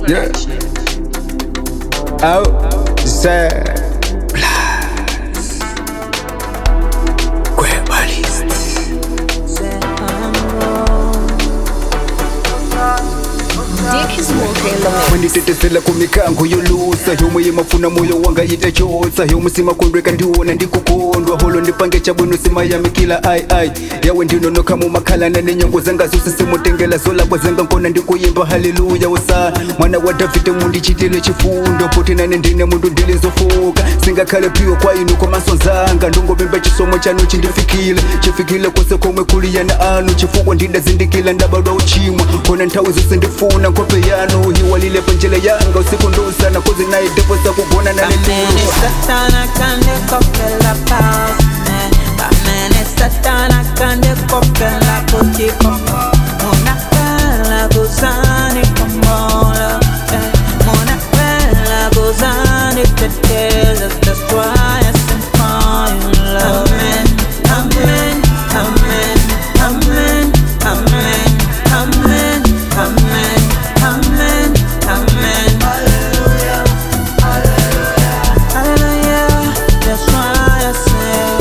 Yeah. Outside. Dick is walking in the mix. manditetezela kumikango yolusa yomwe yemafuna moyo wanga itachosa yomwe simakondweka ndiwona ndikukondwa holo ndipange chabwino simayamikila ai ai yawe ndinonoka mumakhalana nenyongo zanga zose simutengela zolakwa zanga nkona ndikuyimba haleluya usa mwana wa davide mundichitile chifundo potinane ndine mundu ndilizofuka singakhale phiyo kwa inu komaso zanga ndongomimba chisomo chanu chindifikile chifikile kwose komwe kuliyana anu chifukwa ndidazindikila ndabadwa uchimwa kona nthawi zose ndifuna nkhope yanu hiwalile panjela yanga usiku ndusana kozi naye devo zakugona Bamene nalelulwa satana kande kopela pasne Bamene satana kande kopela kuti komo Muna pela guzani komola eh. Muna pela guzani tetela That's why I sing for you love Amen, amen, amen, amen, amen, amen, amen, amen, amen Hallelujah, that's why I say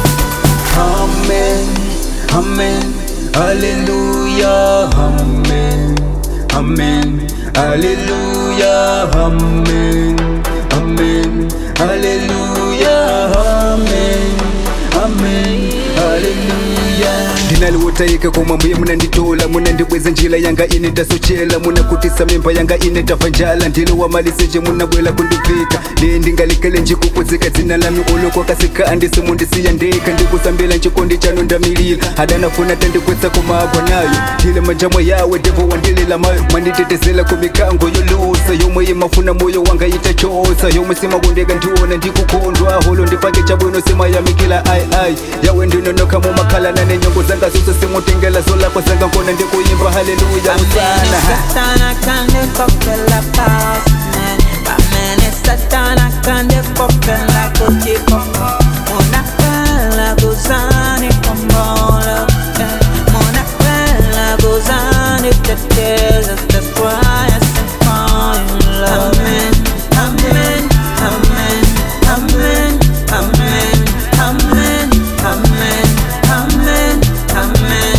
Amen, amen, hallelujah, amen, amen, hallelujah, amen, amen, hallelujah, amen, amen, hallelujah. ndinaliwotayika koma mbuye munanditola munandibweza njira yanga ine ndasochela munakutisa mimba yanga ine ndafa njala ndilo wamaliseje munabwela kundivika ndiye ndingalikele njikukudzika dzina lami olokwakasika andisi mundisiya ndeka ndikusambila njikondi chanu ndamilila hadanafuna tandikwetsa komagwa nayo ndile majamwa yawe devo wandilila mayo mwanditetezela kumikango yolusa yomwe imafuna moyo wanga itachosa yomwe simakondeka ndiwona ndikukondwa holo ndipange chabwino simayamikila ai ai yawe ndinonoka mumakhalana nenyongo zanga zose simutengela zolakwa zanga nkona ndikuyimba haleluya usana Satana kande kopela pasne Bamene satana kande kopela kuti komo Muna pela guzani komola eh. Muna pela guzani tetela That's why I sing for you love Amen, amen, amen, amen, amen, amen, amen, amen, amen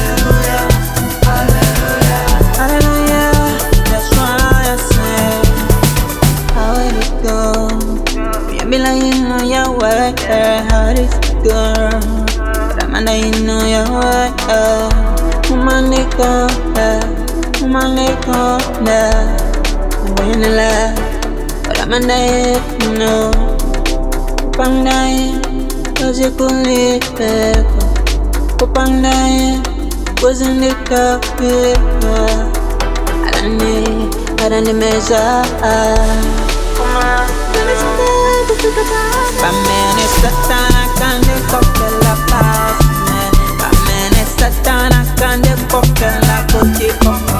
Hallelujah, that's why I say, how did it go? You be like you know your way, how did it go? But I'm under you know your way, woman they go, woman they go, when you laugh, but I'm under you know, Pandaye, cause you couldn't live Pandaye, wasn't it copy? Adani, adani meza Bamene satana kande kopela pasne Bamene satana kande kopela kuti komo